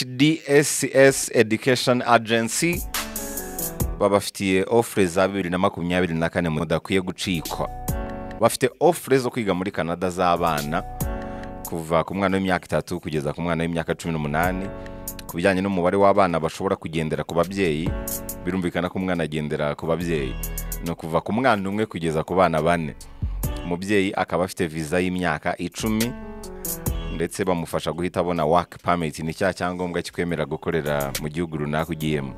UHDSS Education Agency babafitiye ofure za bibiri na makumyabiri na kane mudakwiye gucikwa bafite ofure zo kwiga muri canada z'abana kuva ku mwana w'imyaka itatu kugeza ku mwana w'imyaka cumi n'umunani ku bijyanye n'umubare w'abana bashobora kugendera ku babyeyi birumvikana ko umwana agendera ku babyeyi ni ukuva ku mwana umwe kugeza ku bana bane umubyeyi akaba afite viza y'imyaka icumi ndetse bamufasha guhita abona waki pamiti ni cya cyangombwa kikwemera gukorera mu gihugu runaka ugiyemo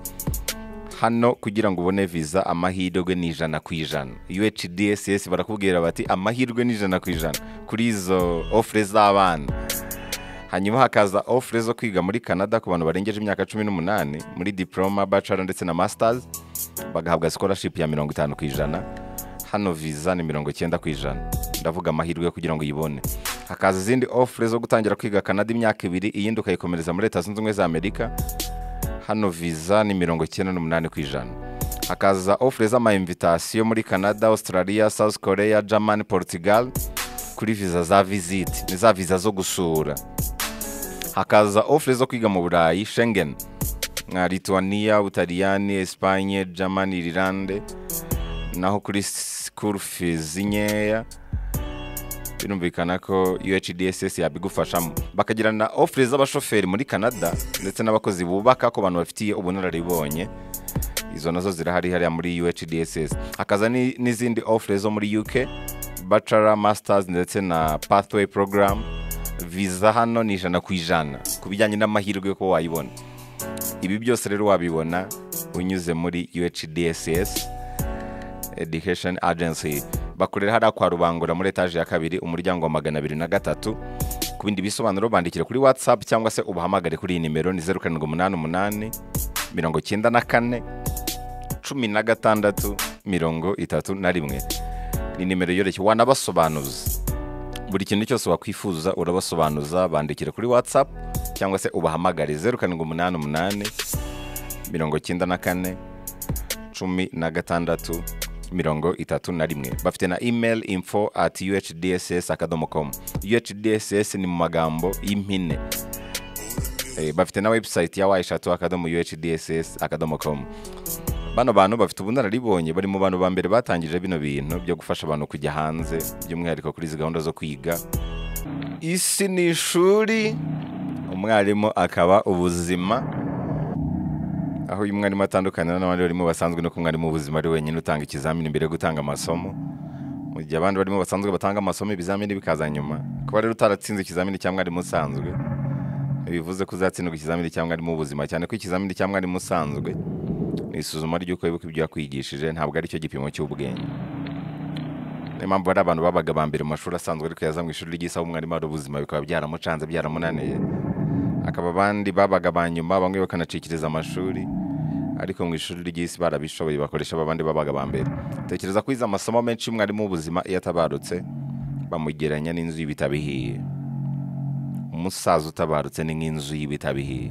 hano kugira ngo ubone viza amahirwe ni ijana ku ijana UHDSS barakubwira bati amahirwe ni ijana ku ijana kuri izo ofure z'abana hanyuma hakaza ofure zo kwiga muri canada ku bantu barengeje imyaka cumi n'umunani muri diporoma bacara ndetse na masitazi bagahabwa sikorashipu ya mirongo itanu ku ijana hano viza ni mirongo icyenda ku ijana ndavuga amahirwe kugira ngo uyibone hakaza izindi ofure zo gutangira kwiga canada imyaka ibiri iyindi ukayikomereza muri leta zunze ubumwe za amerika hano viza ni mirongo icyenda n'umunani ku ijana hakaza ofure z'amayimvitasiyo muri canada australia south korea germany portugal kuri viza za visite ni za viza zo gusura hakaza ofure zo kwiga mu burayi shengen nka lithuania butaliyani esipanye germany irilande naho kuri sikuru fizi nkeya birumvikana ko UHDSS yabigufashamo bakagira na ofure z'abashoferi muri canada ndetse n'abakozi bubaka ku bantu bafitiye ubunararibonye izo nazo zirahari hariya muri UHDSS hakaza ni- n'izindi ofure zo muri UK bachelor masters ndetse na pathway program viza hano ni ijana ku ijana ku bijyanye n'amahirwe ko wayibona ibi byose rero wabibona unyuze muri UHDSS education agency bakorera hariya kwa rubangura muri etaje ya kabiri umuryango wa magana abiri na gatatu ku bindi bisobanuro bandikire kuri whatsapp cyangwa se ubahamagare kuri iyi nimero ni zeru karindwi umunani umunani mirongo icyenda na kane cumi na gatandatu mirongo itatu na rimwe ni nimero yoroshye wanabasobanuza buri kintu cyose wakwifuza urabasobanuza bandikire kuri whatsapp cyangwa se ubahamagare zeru karindwi umunani umunani mirongo icyenda na kane cumi na gatandatu mirongo itatu na rimwe bafite na email info at uhdss akadomo com uhdss ni mu magambo y'impine Eh, bafite na website ya wayishatu akadomo uhdss akadomo com bano bantu bafite ubunararibonye bari mu bantu ba mbere batangije bino bintu byo gufasha abantu kujya hanze by'umwihariko kuri izi gahunda zo kwiga isi ni ishuri umwarimu akaba ubuzima aho uyu mwarimu atandukana n'abandi barimo basanzwe no ku mwarimu w'ubuzima ari wenyine utanga ikizamini mbere yo gutanga amasomo mu gihe abandi barimo basanzwe batanga amasomo ibizamini bikaza nyuma kuba rero utaratsinze ikizamini cya mwarimu usanzwe bivuze ko uzatsindwa ikizamini cya mwarimu w'ubuzima cyane ko ikizamini cya mwarimu usanzwe ni isuzuma ry'uko wibuka ibyo yakwigishije ntabwo ari cyo gipimo cy'ubwenge niyo mpamvu hari abantu babaga ba mbere mu mashuri asanzwe ariko yaza mu ishuri ry'isaha umwarimu ari ubuzima bikaba byaramucanze byaramunaniye akaba abandi babaga ba nyuma bamwe bakanacikiriza amashuri ariko mu ishuri ry'isi barabishoboye bakoresha abandi babaga ba mbere tekereza ko izi amasomo menshi y'umwarimu w'ubuzima iyo atabarutse bamugeranya n'inzu y'ibitabihiye umusaza utabarutse ni nk'inzu y'ibitabihiye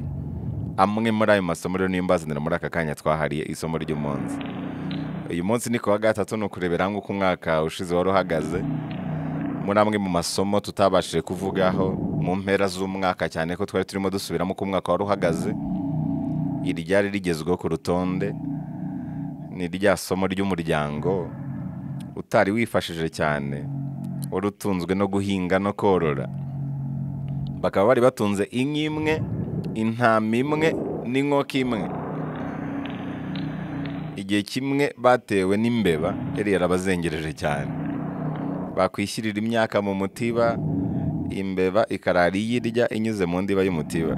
amwe muri ayo masomo rero niyo mbazanira muri aka kanya twahariye isomo ry'umunsi uyu munsi ni ku wa gatatu ni ukurebera nk'uko umwaka ushize wari uhagaze muri amwe mu masomo tutabashije kuvugaho mu mpera z'umwaka cyane ko twari turimo dusubiramo uko umwaka wari uhagaze iri ryari rigezweho ku rutonde ni rya somo ry'umuryango utari wifashije cyane wari utunzwe no guhinga no korora bakaba bari batunze inka imwe intama imwe n'inkoko imwe igihe kimwe batewe n'imbeba yari yarabazengereje cyane bakwishyirira imyaka mu mutiba imbeba ikarara iyirya inyuze mu ndiba y'umutiba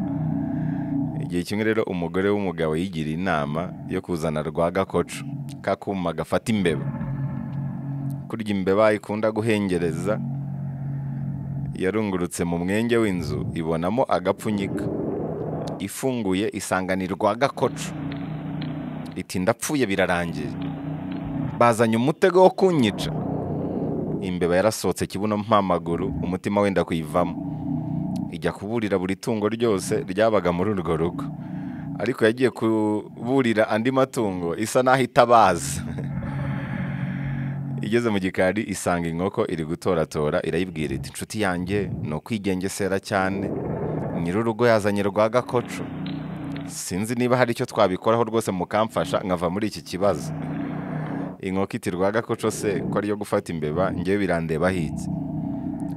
igihe kimwe rero umugore w'umugabo yigira inama yo kuzana rwa gakoco kakuma gafata imbeba kurya imbeba ikunda guhengereza yarungurutse mu mwenge w'inzu ibonamo agapfunyika ifunguye isanganira rwa gakoco iti ndapfuye birarangiye bazanye umutego wo kunyica imbeba yarasohotse kibuno mpamaguru umutima wenda kuyivamo ijya kuburira buri tungo ryose ryabaga muri urwo rugo ariko yagiye kuburira andi matungo isa n'aho itabaza igeze mu gikari isanga inkoko iri gutoratora irayibwira iti inshuti yanjye ni ukwigengesera cyane nyir'urugo yazanye rwagakoco sinzi niba hari icyo twabikoraho rwose mukamfasha nkava muri iki kibazo inkoko iti rwagakoco se ko ariyo gufata imbeba ngewe birandeba ahitse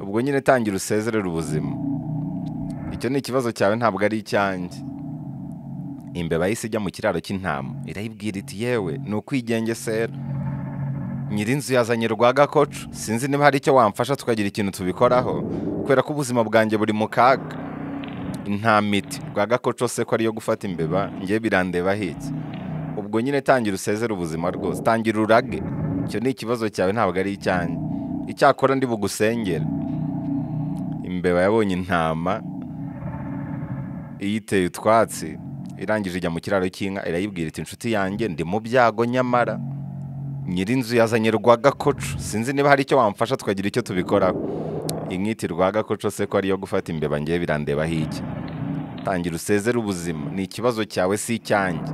ubwo nyine tangira usezerere ubuzima icyo ni ikibazo cyawe ntabwo ari icyanjye imbeba yahise ijya mu kiraro cy'intama irayibwira iti yewe ni ukwigengesera nyir'inzu yazanye rwagakoco sinzi niba hari icyo wamfasha tukagira ikintu tubikoraho kubera ko ubuzima bwanjye buri mu kaga nta miti rwagakoco se ko ariyo gufata imbeba ngewe birandeba ahitse ubwo nyine tangira usezere ubuzima rwose tangira urage icyo ni ikibazo cyawe ntabwo ari icyanjye icyakora ndi bugusengere imbeba yabonye intama iyiteye utwatsi irangije ijya mu kiraro cy'inka irayibwira iti inshuti yanjye ndi mu byago nyamara nyir'inzu yazanye rwagakoco sinzi niba hari icyo wamfasha tukagira icyo tubikoraho inkiti rwagakoco se ko ariyo gufata imbeba ngewe birandeba hirya tangira usezere ubuzima ni ikibazo cyawe si icyanjye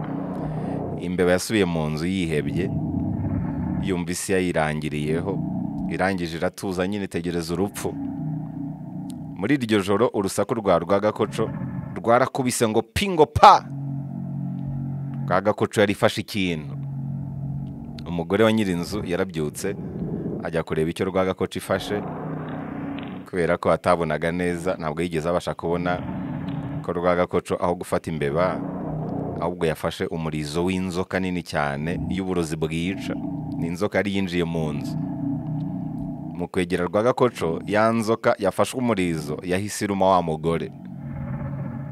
imbeba yasubiye mu nzu yihebye yumva isi yayirangiriyeho irangije iratuza nyine itegereza urupfu muri iryo joro urusaku rwa rwagakoco rwarakubise ngo pingo pa rwagakoco yari ifashe ikintu umugore wa nyir'inzu yarabyutse ajya kureba icyo rwagakoco ifashe kubera ko atabonaga neza ntabwo yigeze abasha kubona ko rwagakoco aho gufata imbeba ahubwo yafashe umurizo w'inzoka nini cyane y'uburozi bwica ni inzoka yari yinjiye mu nzu mu kwegera rwagakoco ya nzoka yafashwe umurizo yahise iruma wa mugore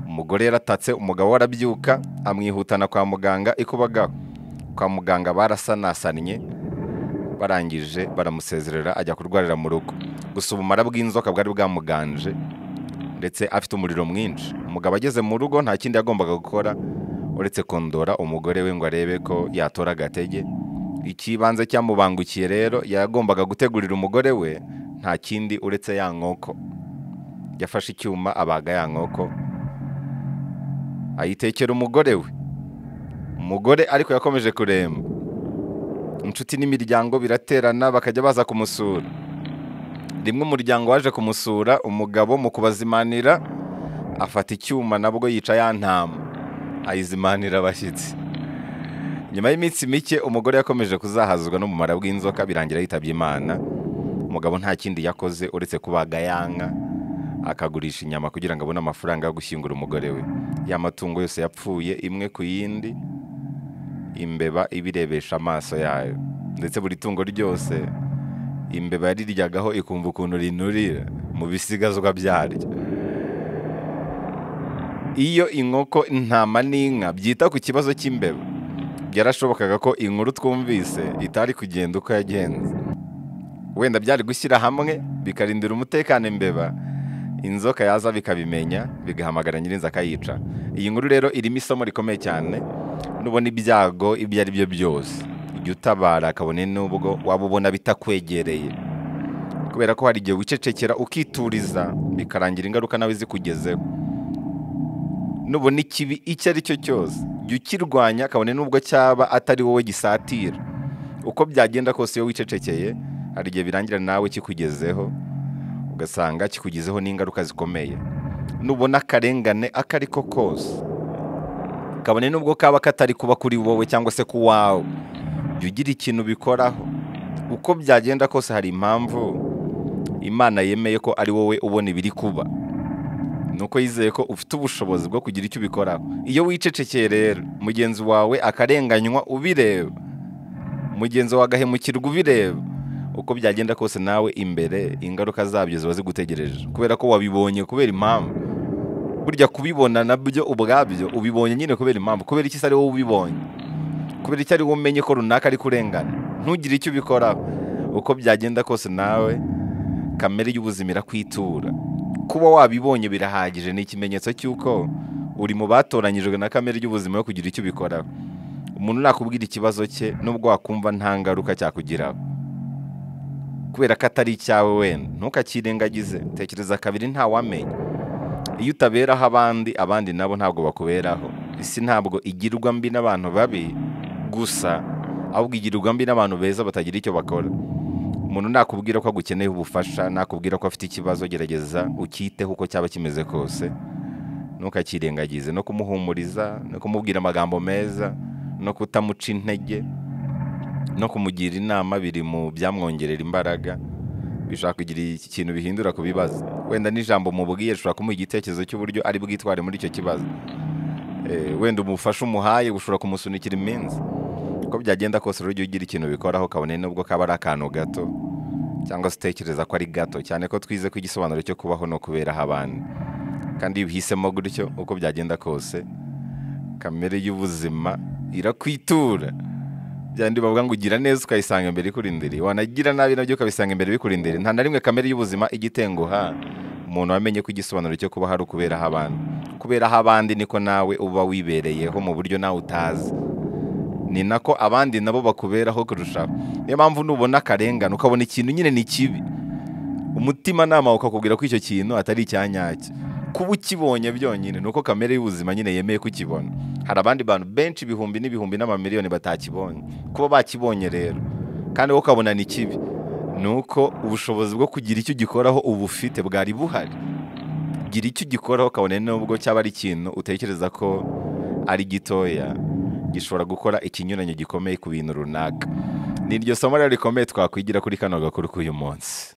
umugore yaratatse umugabo we arabyuka amwihutana kwa muganga ikubagaho kwa muganga barasanasannye barangije baramusezerera ajya kurwarira mu rugo gusa ubumara bw'inzoka bwari bwamuganje ndetse afite umuriro mwinshi umugabo ageze mu rugo nta kindi yagombaga gukora uretse kondora umugore we ngo arebe ko yatora agatege ikibanza cyamubangukiye rero yagombaga gutegurira umugore we nta kindi uretse ya nkoko yafashe icyuma abaga ya nkoko ayitekera umugore we umugore ariko yakomeje kuremba inshuti n'imiryango biraterana bakajya baza kumusura rimwe umuryango waje kumusura umugabo mu kubazimanira afata icyuma nabwo yica ya ntama ayizimanira abashyitsi nyuma y'iminsi mike umugore yakomeje kuzahazwa n'umumaro bw'inzoka birangira yitabye imana umugabo nta kindi yakoze uretse kubaga yanga akagurisha inyama kugira ngo abone amafaranga yo gushyingura umugore we ya matungo yose yapfuye imwe ku yindi imbeba ibirebesha amaso yayo ndetse buri tungo ryose imbeba yariryagaho ikumva ukuntu rinurira mu bisigazwa byaryo iyo inkoko intama n'inka byita ku kibazo cy'imbeba byarashobokaga ko inkuru twumvise itari kugenda uko yagenze wenda byari gushyira hamwe bikarindira umutekano imbeba inzoka yaza bikabimenya bigahamagara nyirinzi akayica iyi nkuru rero irimo isomo rikomeye cyane nubona ibyago ibyo ari byo byose ujya utabara kabone n'ubwo waba ubona bitakwegereye kubera ko hari igihe wicecekera ukituriza bikarangira ingaruka nawe zikugezeho nubona ikibi icyo ari cyo cyose jya ukirwanya kabone n'ubwo cyaba atari wowe gisatira uko byagenda kose iyo wicecekeye hari igihe birangira nawe kikugezeho ugasanga kikugezeho n'ingaruka zikomeye nubona akarengane ako ari ko kose kabone n'ubwo kaba katari kuba kuri wowe cyangwa se ku wawe jya ugira ikintu ubikoraho uko byagenda kose hari impamvu imana yemeye ko ari wowe ubona ibiri kuba nuko yizeye ko ufite ubushobozi bwo kugira icyo ubikoraho iyo wicecekeye rero mugenzi wawe akarenganywa ubireba mugenzi wawe agahemukirwa ubireba uko byagenda kose nawe imbere ingaruka zabyo ziba zigutegereje kubera ko wabibonye kubera impamvu burya kubibona nabyo ubwabyo ubibonye nyine kubera impamvu kubera icyo ari wowe ubibonye kubera icyo ari wowe umenye ko runaka ari kurengana ntugire icyo ubikoraho uko byagenda kose nawe kamere y'ubuzima irakwitura kuba wabibonye birahagije ni ikimenyetso cy'uko uri mu batoranyijwe na kamere y'ubuzima yo kugira icyo ubikoraho umuntu nakubwira ikibazo cye nubwo wakumva nta ngaruka cyakugiraho kubera ko atari icyawe wenda ntukakirengagize tekereza kabiri ntawamenya iyo utaberaho abandi abandi nabo ntabwo bakuberaho isi ntabwo igirwa mbi n'abantu babi gusa ahubwo igirwa mbi n'abantu beza batagira icyo bakora umuntu nakubwira ko agukeneye ubufasha nakubwira ko afite ikibazo gerageza ukiteho uko cyaba kimeze kose ntukakirengagize no kumuhumuriza no kumubwira amagambo meza no kutamuca intege no kumugira inama biri mu byamwongerera imbaraga bishobora kugira ikintu bihindura ku bibazo wenda n'ijambo mubwiye rishobora kumuha igitekerezo cy'uburyo ari bwitware muri icyo kibazo Eh, wenda umufasha umuhaye ushobora kumusunikira iminsi uko byagenda kose rero ujye ugira ikintu ubikoraho kabone nubwo kaba ari akantu gato cyangwa se utekereza ko ari gato cyane ko twize ko igisobanuro cyo kubaho ni ukuberaho abandi kandi iyo uhisemo gutyo uko byagenda kose kamere y'ubuzima irakwitura byandi bavuga ngo ugira neza ukayisanga imbere ikurindiriye wanagira nabi nabyo ukabisanga imbere bikurindiriye nta na rimwe kamere y'ubuzima ijya itenguha umuntu wamenye ko igisobanuro cyo kubaho ari ukuberaho abandi kuberaho abandi niko nawe uba wibereyeho mu buryo nawe utazi ni nako abandi nabo bakuberaho kurushaho niyo mpamvu nubona akarengane ukabona ikintu nyine ni kibi umutimanama ukakubwira ko icyo kintu atari icya nyacyo kuba ukibonye byonyine ni uko kamere y'ubuzima nyine yemeye kukibona hari abandi bantu benshi ibihumbi n'ibihumbi n'amamiliyoni batakibonye kuba bakibonye rero kandi wowe ukabona ni kibi ni uko ubushobozi bwo kugira icyo ugikoraho uba ufite bwari buhari gira icyo ugikoraho kabone nubwo cyaba ari ikintu utekereza ko ari gitoya gishobora gukora ikinyuranyo gikomeye ku bintu runaka ni iryo somo rero rikomeye twakwigira kuri kano gakuru k'uyu munsi